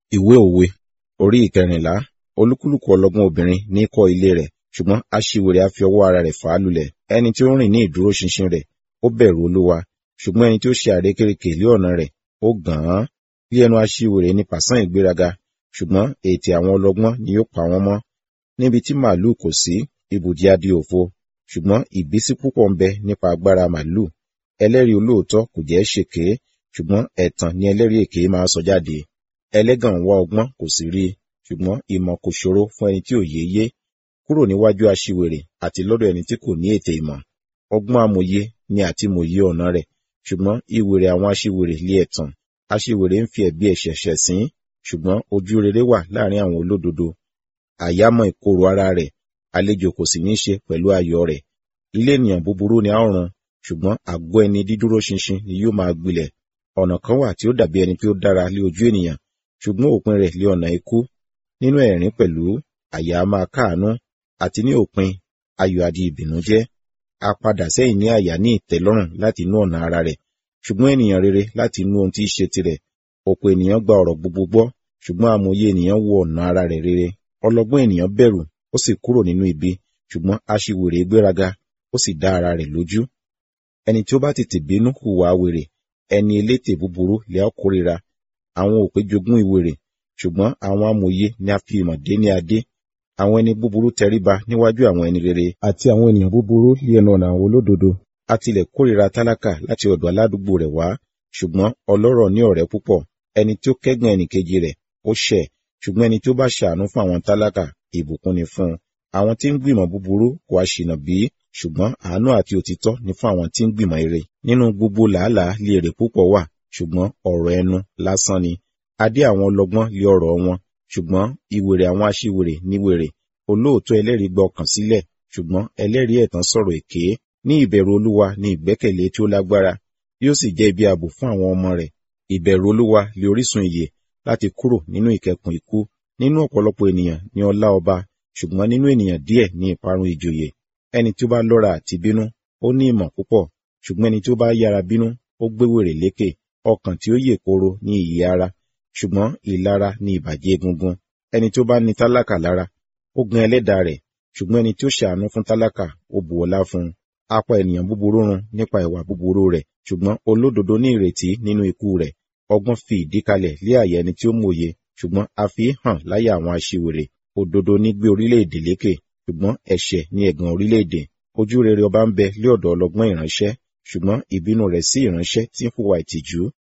Ìwé òwe orí ìkẹrìnlá olúkúlùkù ọlọ́gbọ́n obìnrin ní kọ́ ilé rẹ̀ ṣùgbọ́n aṣiwèrè á fi ọwọ́ ara rẹ̀ fà á lulẹ̀ ẹni tí ó rìn ní ìdúróṣinṣin rẹ̀ ó bẹ̀rù olúwa ṣùgbọ́n ẹni tí ó ṣe àrékérekè lé ọ̀nà rẹ̀ ó gàn án bí ẹnu aṣiwèrè ni pàṣán ìgbéraga ṣùgbọ́n ètè àwọn ọlọ́gbọ́n ni yóò pa wọ́n mọ́ níbi tí màlúù kò sí ibùdí á di òfo ṣùgbọ́n ìbísí púpọ̀ ń bẹ nípa agbára màlúù ẹlẹ́rìí olóòótọ́ kò jẹ́ ṣèké ṣùgbọ́n ẹ̀tàn ni ẹlẹ́rìí èké máa sọ jáde ẹlẹ́gàn ń wá ọgbọ́n kò sì rí i ṣùgbọ́n ìmọ̀ kò ṣòro fún ẹni tí òye yé kúrò níwájú aṣiwèrè àti lọ́dọ̀ ẹni tí kò ní ètè ìmọ̀ ọgbọ́n amòye ni àti mòye ọ̀nà rẹ̀ ṣùgbọ́n ìwèrè àwọn aṣiwèrè lé ẹ̀tàn aṣiwèrè ń fi ẹ̀bi ẹ̀ṣẹ̀ ṣẹ̀ sín ṣùgbọ́n ojú rere wà láàrin àwọn olódodo àyámọ̀ ìkorò ara rẹ̀ àlejò kò sì ní ṣe pẹ̀lú ayọ̀ rẹ̀ ilé ènìyàn búburú ni a ó run ṣùgbọ́n àgọ́ ẹni dídúró ṣinṣin ni yóò máa gbilẹ̀ ọ̀nà kan wà tí ó dàbí ẹni tí ó dára lé ojú ènìyàn ṣùgbọ́n òpin rẹ̀ lé ọ̀nà ikú nínú ẹ̀rín pẹ̀lú àyà á máa káàánú àti ní òpin ayọ̀ adi ìbìnújẹ́ a padà sẹ́yìn ní àyà ní ìtẹ́lọ́rùn láti inú ọ̀nà ara rẹ̀ ṣùgbọ́n ènìyàn rere láti inú ohun tí í ṣe tirẹ̀ ọ̀pọ̀ ènìyàn gba ọ̀rọ̀ gbogbo gbọ́ ṣùgbọ́n amòye ènìyàn wo ọ̀nà ara rẹ̀ rere ọlọ́gbọ́n ènìyàn bẹ̀rù ó sì kúrò nínú ibi ṣùgbọ́n aṣiwèrè gbéraga ó sì dá ara rẹ̀ lójú ẹni tí ó bá tètè bínú hùwà wèrè ẹni elétè búburú lè á kórìíra àwọn òpè jogún ìwèrè ṣùgbọ́n àwọn amòye ni a fi ìmọ̀ dé ní adé àwọn ẹni búburú tẹríba níwájú àwọn ẹni rere àti àwọn ènìyàn búburú lé ẹnu ọ̀nà àwọn olódodo a tilẹ̀ kórìíra tálákà láti ọ̀dọ̀ aládùúgbò rẹ̀ wá ṣùgbọ́n ọlọ́rọ̀ ní ọ̀rẹ́ púpọ̀ ẹni tí ó kẹ́gàn ẹnìkejì rẹ̀ ó ṣẹ̀ ṣùgbọ́n ẹni tí ó bá ṣàánú fún àwọn tálákà ìbùkún ni fún un àwọn tí ń gbìmọ̀ búburú kò á ṣìnà bí ṣùgbọ́n àánú àti òtítọ́ ni fún àwọn tí ń gbìmọ̀ ire nínú gbogbo làálàá lé èrè púpọ̀ wà ṣùgbọ́n ọ̀rọ̀ ẹnu lásán ni adé àwọn ọlọ́gbọ́n lé ọ̀rọ̀ wọn ṣùgbọ́n ìwèrè àwọn aṣiwèrè ní wèrè olóòótọ́ ẹlẹ́rìí gba ọkàn sílẹ̀ ṣùgbọ́n ẹlẹ́rìí ẹ̀tàn sọ̀rọ̀ èké ní ìbẹ̀rù olúwa ní ìgbẹ́kẹ̀lé tí ó lágbára yóò sì jẹ́ ibi ààbò fún àwọn ọmọ rẹ̀ ìbẹ̀rù olúwa lé orísun ìyè láti kúrò nínú ìkẹkùn ikú nínú ọ̀pọ̀lọpọ̀ ènìyàn ní ọlá ọba ṣùgbọ́n nínú ènìyàn díẹ̀ ní ìparun ìjòyè ẹni tí ó bá lọ́ra àti bínú ó ní ìmọ̀ púpọ̀ ṣùgbọ́n ẹni tí ó bá yára bínú ó gbé wèrè lékè ọkàn tí ó yè koro ní ìyè ara ṣùgbọ́n ìlara ní ìbàjẹ́ egungun ẹni tí ó bá ní tálákà lára ó gan ẹlẹ́dàá rẹ̀ ṣùgbọ́n ẹni tí ó ṣàánú fún tálákà ó bù ọlá fún un apá ènìyàn búburú run nípa ìwà búburú rẹ̀ ṣùgbọ́n olódodo ní ìrètí nínú ikú rẹ̀ ọgbọ́n fi ìdí kalẹ̀ lé àyà ẹni tí ó mòye ṣùgbọ́n a fi hàn láyà àwọn aṣiwèrè òdodo ní gbé orílẹ̀-èdè lékè ṣùgbọ́n ẹ̀ṣẹ̀ ní ẹ̀gàn orílẹ̀-èdè ojú rere ọba ń bẹ lé ọ̀dọ̀ ọlọ́gbọ́n ìránṣẹ́ ṣùgbọ́n ìbínú rẹ̀ sí ìránṣẹ́ tí ń hùwà ìtìjú